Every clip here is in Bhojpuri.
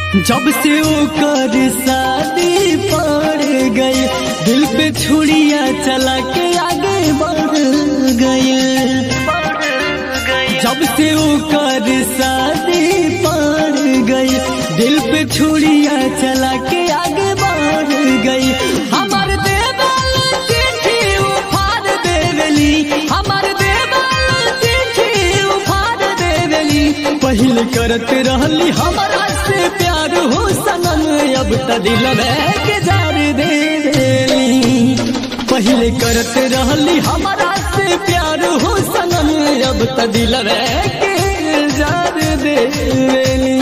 जब से ओकर शादी पड़ गई दिल पे छुड़िया चला के आगे बढ़ गई जब से ओकर शादी पड़ गई दिल पे छुड़िया चला के आगे बढ़ गई हमार देवल चिट्ठी उफाड़ देवली हमार देवल चिट्ठी उफाड़ देवली पहले करत रहली हमारा से प्यार हो सनम अब त दिल के जार देवली पहले करत रहली हमारा से प्यार हो सनम अब त दिल के जार देवली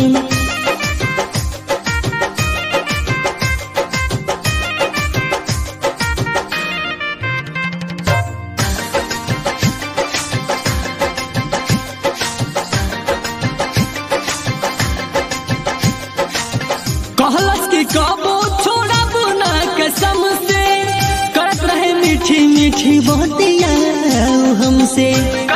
कहलस कि कबो छोड़ब ना कसम से करत रहे मीठी मीठी बहतिया हमसे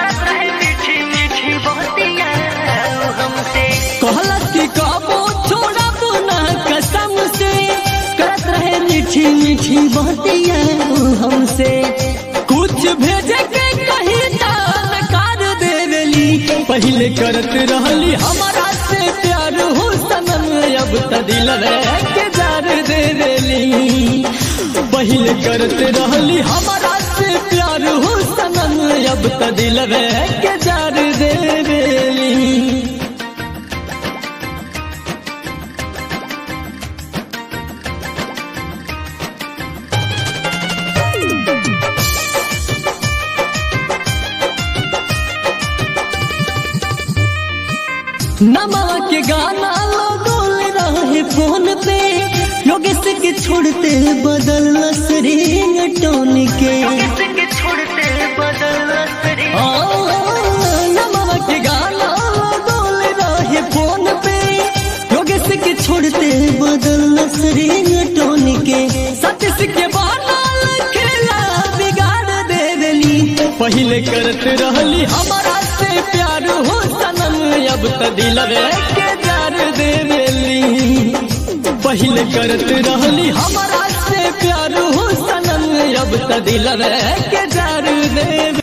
कहलस कि कबो छोड़ब ना कसम से करत रहे मीठी मीठी बहतिया हमसे कुछ भेजे के कहीं नकार देवेली पहले करत रहली हमारा से प्यार हो सनम अब त दिल के जार देवेली पहले करत रहली हमारा से प्यार हो सनम अब त दिल के जार देवेली नमा के गाना लगोल रहे फोन पे योगेश के छोड़ते बदल रिंग टोन के आ, नमा के गाना लगोल रहे फोन पे योगेश के छोड़ते बदल रिंग टोन के सतीश के बानल खेला बिगाड़ देवेली पहले करत रहली हमारा से प्यार हो सनम अब त दिल के जार देवेली पहले करत रहली हमारा से प्यार हो सनम अब त दिल के जार देवे